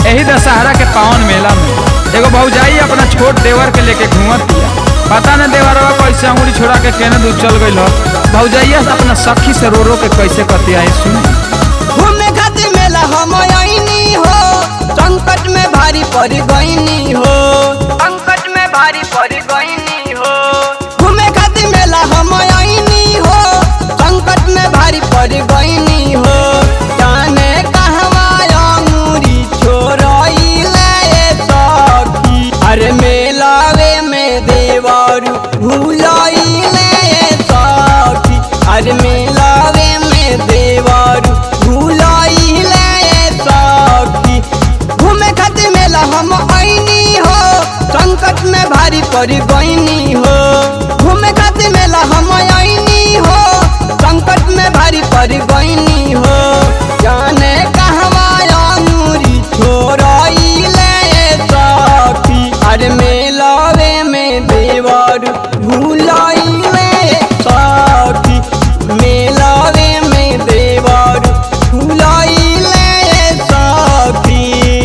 यही दशहरा के पावन मेला में एगो भौजाई अपना छोट देवर के लेके घूमत दिया पता न देवरवा कैसे अंगुरी छोड़ा के केने दूर चल गइल ह भौजाइया से अपना सखी से रो रो के कैसे कतिया सुन घूमे खातिर मेला हम आईनी हो संकट में भारी पड़ गईनी हो संकट में भारी पड़ गईनी हो घूमे खातिर मेला हम आईनी हो संकट में भारी पड़ गईनी हो जाने कहवा अंगूरी छोड़ाइले सखी अरे मेलावे में देवारू भूलाइले सखी अरे मेलावे में देवारू भूलाइले सखी घूमे खातिर मेला हम आईनी हो संकट में भारी पड़ गईनी हो घूमे खातिर मेला हम आईनी हो संकट में भारी पड़ गईनी हो जाने कहवा अंगूरी छोड़ाइले सखी अरे मेलावे में देवर भूलाइले सखी मेलावे में देवर भूलाइले सखी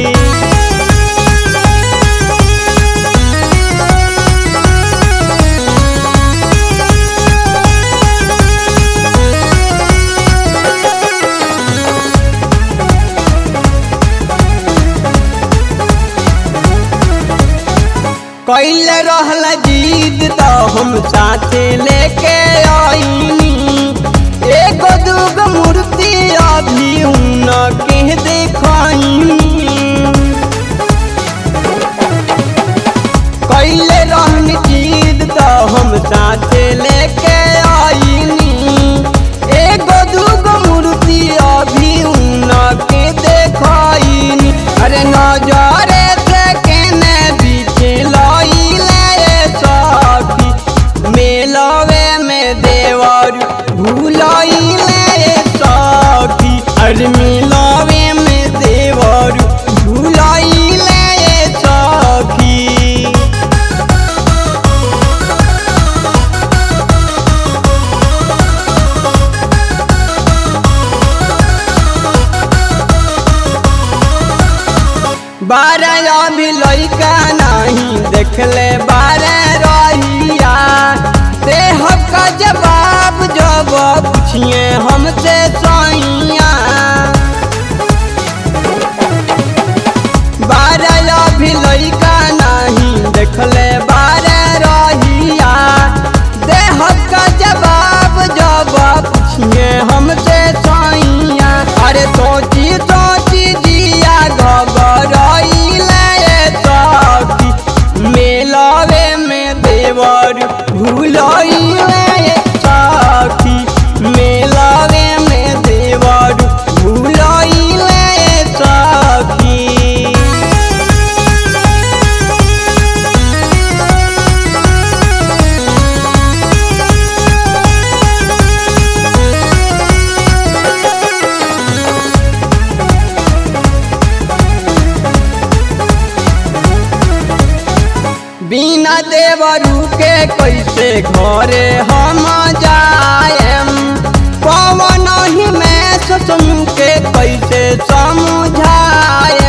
कैले रहल जीत तो हम साथे लेके आईनी एगो दूगो मूर्ति अभी उन के देखाईनी कैले रहन जीत तो हम साथे लेके आईनी एगो दूगो मूर्ति अभी उन के देखाईनी अरे नजरे से केने बीच लइले सखी मेलवे में देवर भूलइले सखी अरे मेलवे में देवर भूलइले सखी बारह अभी लइका नहीं देखले बारह रहिया देह का जवाब जब पूछिए हमसे सैया बारह अभी लइका नहीं देखले बारह रहिया देह का जवाब जब पूछिए हमसे सैया अरे सोची सोची जिया घबराइले सखी मेलावे में देवर भूलइले सखी मेलावे में देवर भूलइले सखी बिना देवरू के कैसे घरे हम जाएम पवन ही में सोचम के कैसे समझाए